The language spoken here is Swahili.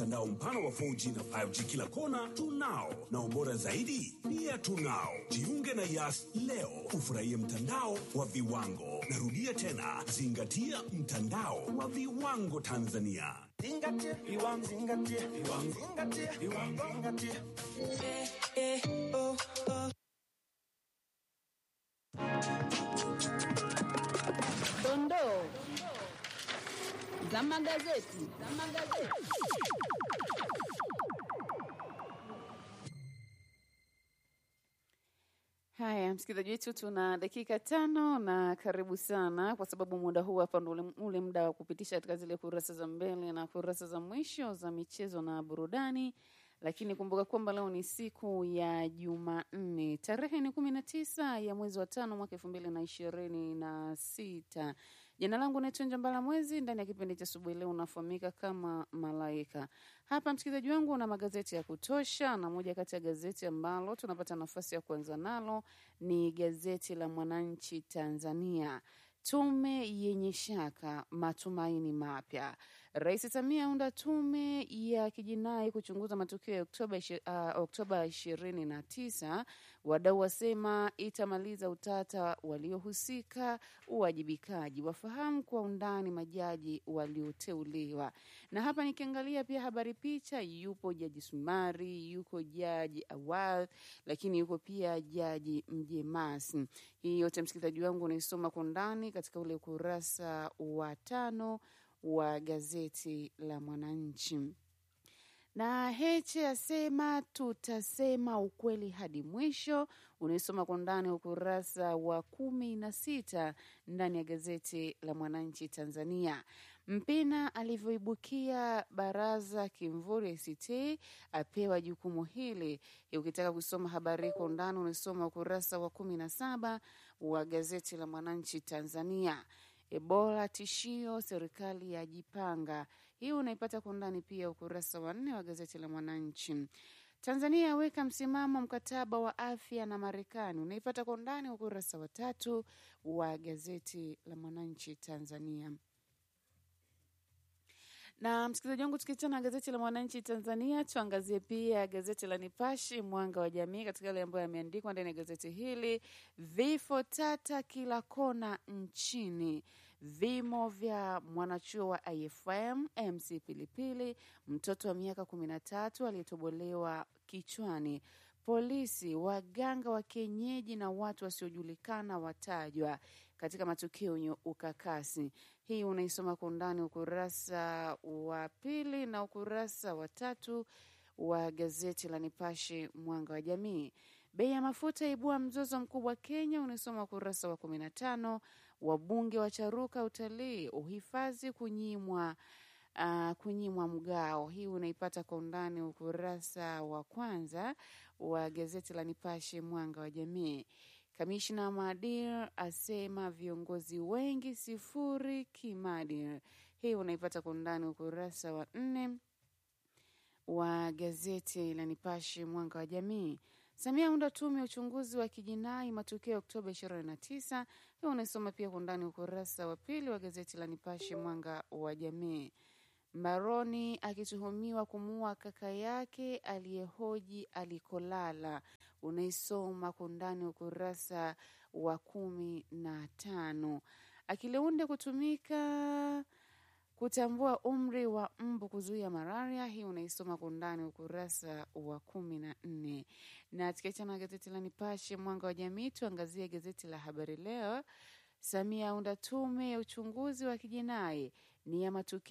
Mtandao mpana wa 4G na 5G kila kona tunao, na ubora zaidi pia tunao. Jiunge na Yas leo ufurahie mtandao wa viwango. Narudia tena, zingatia mtandao wa viwango Tanzania. Zingatia viwango, zingatia viwango, zingatia viwango, zingatia. Eh, eh, oh, oh. Dondoo za magazeti. Za magazeti. Haya, msikilizaji wetu, tuna dakika tano na karibu sana, kwa sababu muda huu hapa ndo ule- ule muda wa kupitisha katika zile kurasa za mbele na kurasa za mwisho za michezo na burudani. Lakini kumbuka kwamba leo ni siku ya Jumanne, tarehe ni kumi na tisa ya mwezi wa tano mwaka elfu mbili na ishirini na sita. Jina langu naitwa Njambala Mwezi. Ndani ya kipindi cha asubuhi leo unafahamika kama Malaika. Hapa msikilizaji wangu, una magazeti ya kutosha, na moja kati ya gazeti ambalo tunapata nafasi ya kuanza nalo ni gazeti la Mwananchi Tanzania. Tume yenye shaka, matumaini mapya. Rais Samia aunda tume ya kijinai kuchunguza matukio ya Oktoba ishi- ah, Oktoba ishirini na tisa. Wadau wasema itamaliza utata waliohusika, uwajibikaji, wafahamu kwa undani majaji walioteuliwa. Na hapa nikiangalia pia habari picha, yupo Jaji Sumari, yuko Jaji Awal, lakini yuko pia Jaji Mjemasi. Hii yote msikilizaji wangu unaisoma kwa undani katika ule ukurasa wa tano wa gazeti la Mwananchi. Na Heche asema tutasema ukweli hadi mwisho. Unaisoma kwa ndani ukurasa wa kumi na sita ndani ya gazeti la Mwananchi Tanzania. Mpina alivyoibukia baraza kimvuri ACT apewa jukumu hili. Ukitaka kusoma habari hii kwa undani unaisoma ukurasa wa kumi na saba wa gazeti la Mwananchi Tanzania. Ebola tishio, serikali yajipanga. Hii unaipata kwa undani pia ukurasa wa nne wa gazeti la Mwananchi. Tanzania yaweka msimamo mkataba wa afya na Marekani, unaipata kwa undani ukurasa wa tatu wa gazeti la Mwananchi Tanzania. Na msikilizaji wangu, tukiachana na gazeti la Mwananchi Tanzania, tuangazie pia gazeti la Nipashi Mwanga wa Jamii, katika yale ambayo yameandikwa ndani ya gazeti hili. Vifo tata kila kona nchini, vimo vya mwanachuo wa IFM MC Pilipili, mtoto wa miaka kumi na tatu aliyetobolewa kichwani polisi, waganga wa kienyeji na watu wasiojulikana watajwa katika matukio yenye ukakasi. Hii unaisoma kwa undani ukurasa wa pili na ukurasa wa tatu wa gazeti la Nipashe Mwanga wa Jamii. Bei ya mafuta ibua mzozo mkubwa Kenya, unaisoma ukurasa wa kumi na tano. Wabunge wacharuka utalii, uhifadhi kunyimwa uh, kunyimwa mgao. Hii unaipata kwa undani ukurasa wa kwanza wa gazeti la Nipashe Mwanga wa Jamii. Kamishna wa maadili asema viongozi wengi sifuri kimaadili. Hii unaipata kwa undani ukurasa wa nne wa gazeti la Nipashe Mwanga wa Jamii. Samia aunda tume ya uchunguzi wa kijinai matukio ya Oktoba 29. Hii unaisoma pia kwa undani ukurasa wa pili wa gazeti la Nipashe Mwanga wa Jamii. Mbaroni akituhumiwa kumuua kaka yake aliyehoji alikolala. Unaisoma kwa undani ukurasa wa kumi na tano. Akiliunde kutumika kutambua umri wa mbu kuzuia malaria. Hii unaisoma kwa undani ukurasa wa kumi na nne. Na tukiachana na gazeti la Nipashe mwanga wa jamii, tuangazie gazeti la Habari Leo. Samia aunda tume ya uchunguzi wa kijinai ni ya matukio